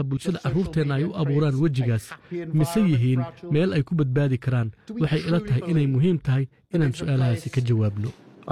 baraha bulshada carruurteenna ay u abuuraan wejigaas mise yihiin meel ay ku badbaadi karaan waxay ila tahay inay muhiim tahay inaan su'aalahaasi ka jawaabno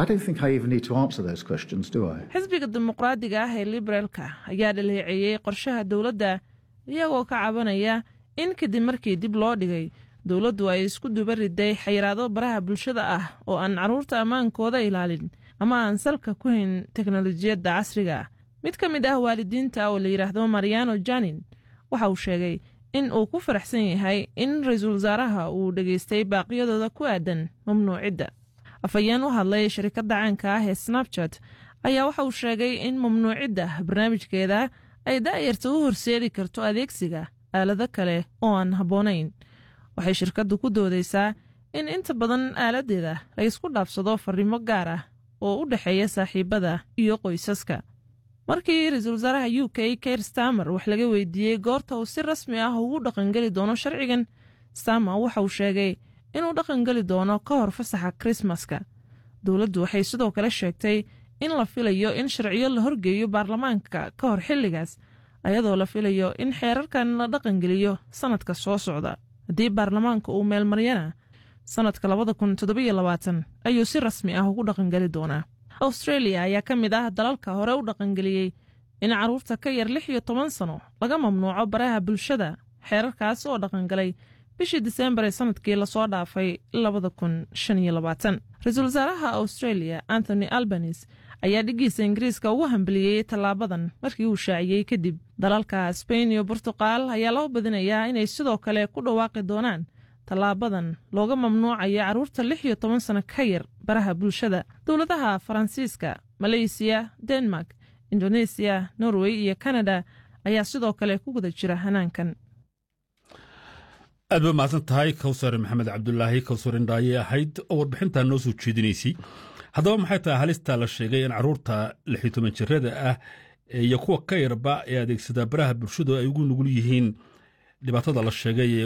xisbiga dimuqraadiga ah ee liberaalka ayaa dhaleeceeyey qorshaha dowladda iyagoo ka cabanaya in kadib markii dib loo dhigay dowladdu ay isku duba riday xayiraado baraha bulshada ah oo aan carruurta ammaankooda ilaalin ama aan salka ku hayn teknolojiyadda casriga ah mid ka mid ah waalidiinta oo la yidhaahdo mariano janin waxa uu sheegay in uu ku faraxsan yahay in ra-iisul wasaaraha uu dhegaystay baaqyadooda ku aadan mamnuucidda afhayeen u hadlay sharikadda caanka ah ee snabchat ayaa waxa uu sheegay in mamnuucidda barnaamijkeeda ay da'yarta u horseedi karto adeegsiga aalado kale oo aan habboonayn waxay shirkaddu ku doodaysaa in inta badan aaladeeda la ysku dhaafsado farriimo gaar ah oo u dhexeeya saaxiibada iyo qoysaska markii ra-iisul wasaaraha u k kair stamer wax laga weydiiyey goorta uu si rasmi ah ugu dhaqangeli doono sharcigan stamer waxa uu sheegay inuu dhaqangeli doono ka hor fasaxa krismaska dowladdu waxay sidoo kale sheegtay in la filayo in sharciyo la horgeeyo baarlamaanka ka hor xilligaas ayadoo la filayo in xeerarkan la dhaqangeliyo sannadka soo socda haddii baarlamaanka uu meelmaryana sannadka labada kun toddobiyo labaatan ayuu si rasmi ah ugu dhaqangeli doonaa australia ayaa ka mid ah dalalka hore u dhaqangeliyey in carruurta ka yar lix iyo toban sano laga mamnuuco baraha bulshada xeerarkaas oo dhaqangalay bishii diseembar ee sannadkii lasoo dhaafay labada kun shan iyo labaatan ra-iisul wasaaraha australia anthony albanis ayaa dhiggiisa ingiriiska ugu hambeliyey tallaabadan markii uu shaaciyey kadib dalalka sbain iyo burtuqal ayaa loo badinayaa inay sidoo kale ku dhawaaqi doonaan tallaabadan looga mamnuucayo carruurta lix iyo toban sano ka yar baraha bulshada dowladaha faransiiska maleysiya denmark indonesiya norway iyo kanada ayaa sidoo kale ku guda jira hanaankan aad ba mahadsan tahay kawsar maxamed cabdulaahi kawsar indhaaye ahayd oo warbixintaa noo soo jeedinaysay haddaba maxay tahay halista la sheegay in carruurta lix iyo toban jirada ah iyo kuwa ka yarba ee adeegsada baraha bulshadu ay ugu nugul yihiin dhibaatada la sheegay